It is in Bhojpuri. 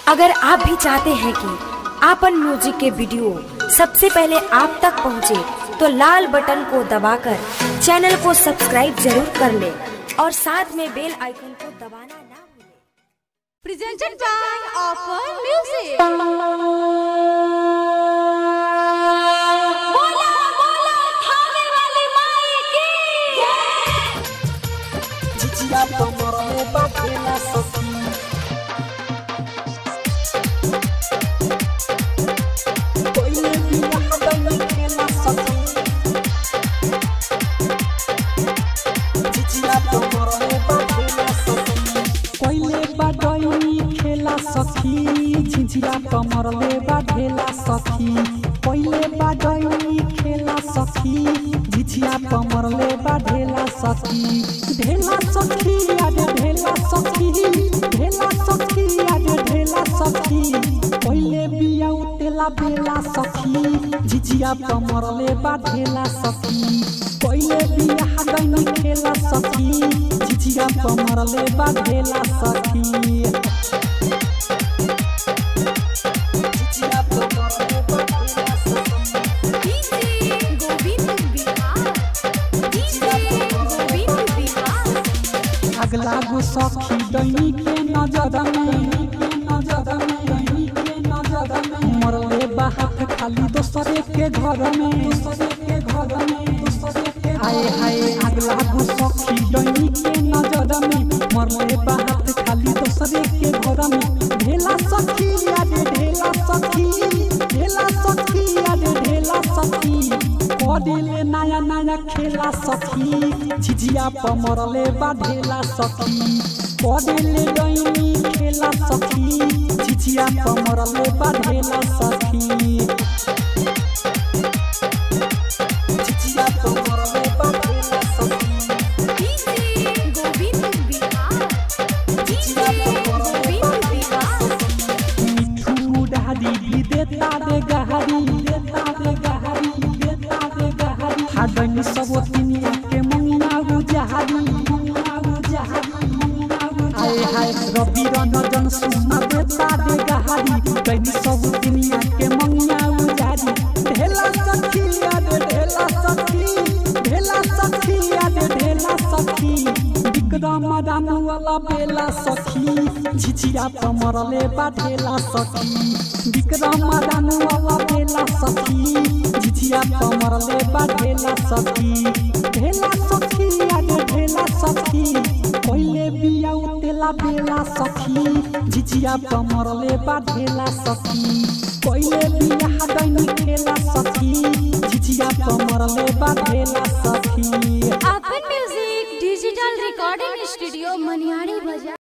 अगर आप भी चाहते हैं कि आपन म्यूजिक के वीडियो सबसे पहले आप तक पहुंचे, तो लाल बटन को दबाकर चैनल को सब्सक्राइब जरूर कर ले और साथ में बेल आइकन को दबाना ना भूलें। presented by Offer Music. बोला बोला थाने वाली माई की जिजिया कमरले बाटेला सखी पहिले बियाह दैन खेला सखी जिजिया कमरले बाटेला सखी पहिले बाडैनी खेला सखी झिझिया कमरले बाढेला सखी पहिले बाडैनी खेला सखी झिझिया कमरले बाढेला सखी ढेला सखी आज ढेला सखी ढेला सखी आज ढेला सखी पहिले बिया उतेला बेला सखी झिझिया कमरले बाढेला सखी पहिले बिया दैन खेला सखी झिझिया कमरले बाढेला सखी झिझिया कमरले बाढेला सखी DJ गोविंद बिहार DJ गोविंद बिहार अगला गो सखी दैनी के नजर में नजर में के नजर में मरले बाहत खाली दोसरे के घर में दोसरे के घर में दोसरे के आए हाय अगला गो सखी दैनी के नजर में मरले बाहत खाली दोसरे के घर में ढेला सखी आज ढेला सखी ढेला सखी आज ढेला सखी पड़ेले नया नया खेला सखी झिझिया पमरले बाढेला सखी पड़ेले डैनी खेला सखी झिझिया पमरले बाढेला सखी झिझिया पमरले बाढेला सखी DJ गोविंद बिहार DJ गोविंद बिहार मिठू डाली भी देता रे गहरी देता रे गहरी देता रे गहरी हाडनी सब तिनिया के मंगना गुजहरी मंगना गुजहरी मंगना गुजहरी आए हाय रवि रंजन सुना देता रे गहरी दैनी सब तिनिया के मंगना गुजहरी ढेला सखी याद ढेला सखी ढेला सखी याद ढेला सखी विक्रम राम वाला बेला सखी झिझिया पमरले बाढेला सखी विक्रम राम वाला बेला सखी झिझिया पमरले बाढेला सखी ढेला सखी आज ढेला सखी पहिले बिया उतेला बेला सखी झिझिया पमरले बाढेला सखी पहिले बिया दैन खेला सखी झिझिया पमरले बाढेला सखी Offer Music Digital Recording Studio Maniyari बाजार